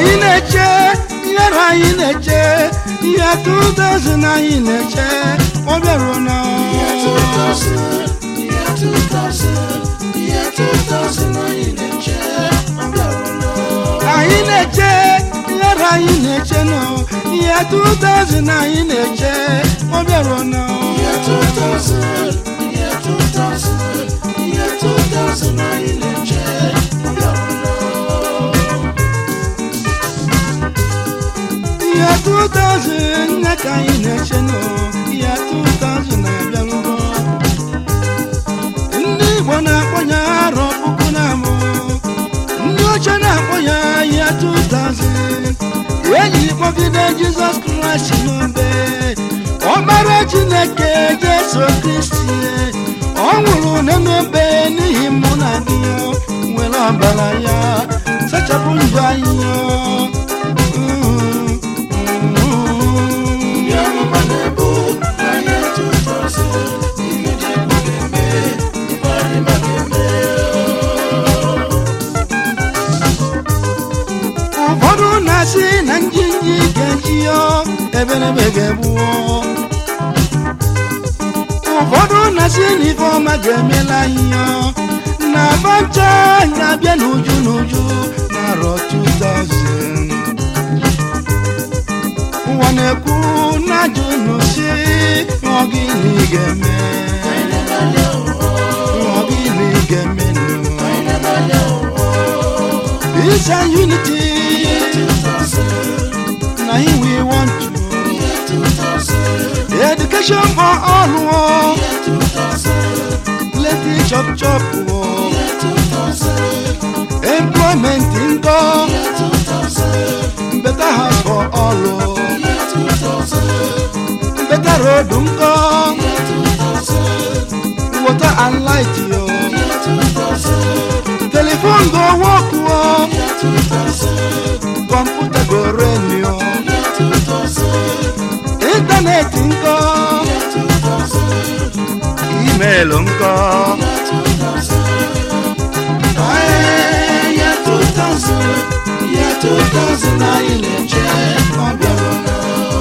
anyị na-eche ihere anyị na-eche ihe 2000 anyị na-eche ọ bịaruo na Year 2000, year 2000, year 2000 anyị na-eche ọ bịarụla. anyị na-eche ihere anyị na-eche nọ ihe 2000 anyị na-eche ọ bịaruo na Year 2000, year 2000, year 2000 anyị na-eche ọ bịarụla. ihe 2000 nne ka anyị na-eche nọ ihe 2000 na-abịarugo ndị igbo na-akpọ ya arọ puku na abụ ndị oche na-akpọ ya ihe 2000 eji kpọgide jizọs kraịst n'obe ọkpara chineke jesu kristi ọ nwụrụ n'obe n'ihi mụ na gị nwere ọbara ya sachapụ njọ anyị Ndị amụma na-ebu na year 2000, ihe dị egwu ga-eme, ife anyị ma ga-eme. ụfọdụ na-asị na njinji ga-eji ya eberebe ga-egbuo ụfọdụ na-asị na ife ọma ga-emela ihe na bancha ga-abịa n'uju n'uju n'arọ 2000 ụwa na-ekwu na-ajụ n'usi ọ gịnị ga-eme ọ gịnị ga-eme nụ Peace and unity na him we want to education for all oh. plenty chop chop oh. employment nkọ better house for all oh. better road nkọ water and light yo telephone go work oh. computer go rain yo internet nkọ email nkọ Ee, year 2000, year 2000 anyị na-eche ọ bịarụla.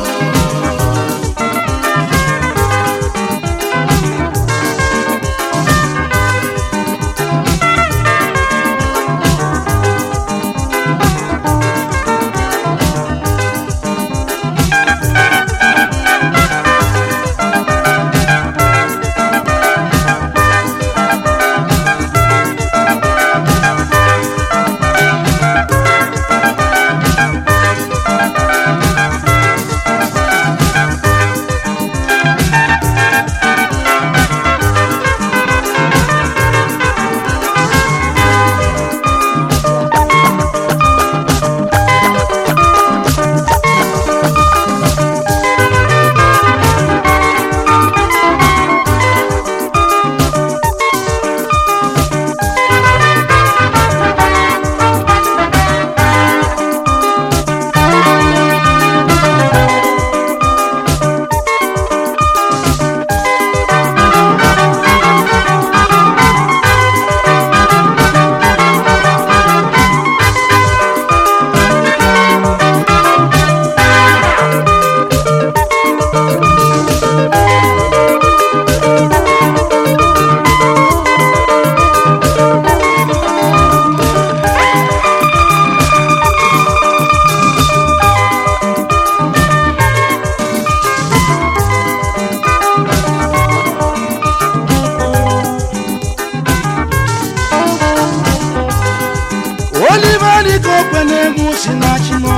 oliver dịka okwe na-egwu si na chimo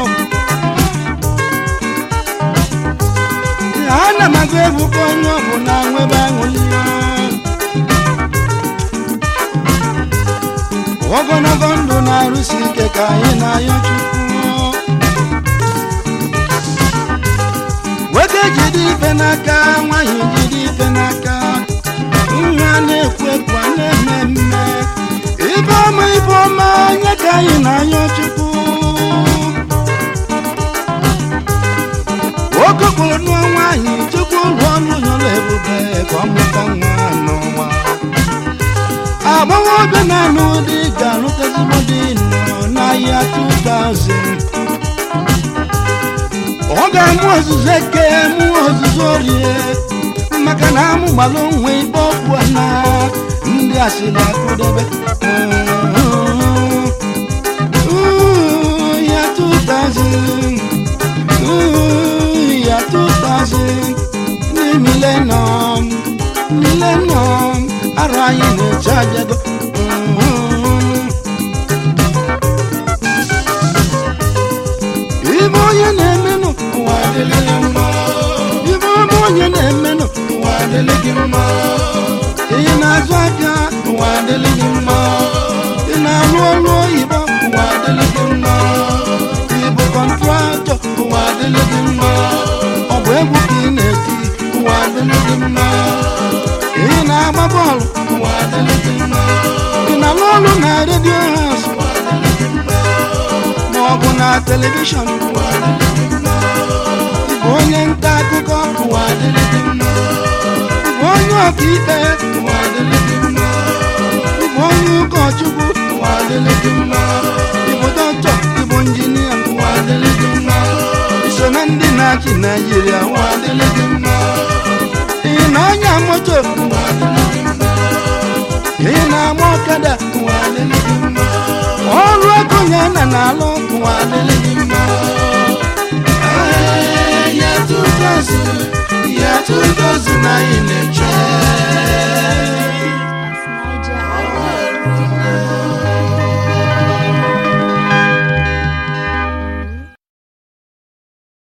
ana m agụ egwu ka onye ọ bụ na nwebe aṅụli ya ogologo ndụ na-arụsi ike ka anyị na-ayọ chukwu nwoke jide ife n'aka nwaanyị jide ife n'aka ihe a na-ekwu ekwu a na-eme mme ife ọma ife ọma nye ka anyị na-ayọ chukwu nwoke kpụrụ nụọ nwaanyị chukwu rụọ ọnụ nyọrọ ebube ka ọ mụta nwa n'ụwa agbọghọbịa na-anụ di ga-alụta ezigbo di nọ n'ahịa 2000 ọ ga-amụ ọzụzụ eke mụ ọzụzụ orie maka na amụgbala onwe ibe ọkụ na ndị asịrị akụdebe Ooh, ya 2000 Ooh, ya 2000 ndị millennium millennium arụ anyị na-eche ajago ibe onye na-emenụ ụwa adịla gị mma ibe ọma onye na-emenụ ụwa adịla gị mma ị na-azụ ahịa ụwa adịla gị mma ị na-alụ ọrụ oyibo ụwa adịla gị mma ịbụ kọntraktọ ụwa adịla gị mma ọ bụ egwu ka ị na-eti ụwa adịla gị mma ị na-agba bọọlụ ụwa adịla gị mma ị na-alụ ọrụ na redio haus ma ọ bụ na telivishọn ụwa adịla gị mma ịbụ onye nta akụkọ ụwa adịla gị mma ịbụ onye ọkaikpe ụwa adịla gị mma ịbụ onye ụkọchukwu ụwa adịla gị mma ịbụ dọkịta ịbụ injinia ụwa adịla gị mma iso na ndị na-achị naijiria ụwa adịla gị mma ị na-anya moto ụwa adịla gị mma ị na-agba ọkada ụwa adịla gị mma ọrụ ego ya na na-alụ ụwa adịla gị mma Ee, ya 2000 ya 2000 anyị na-eche Niger.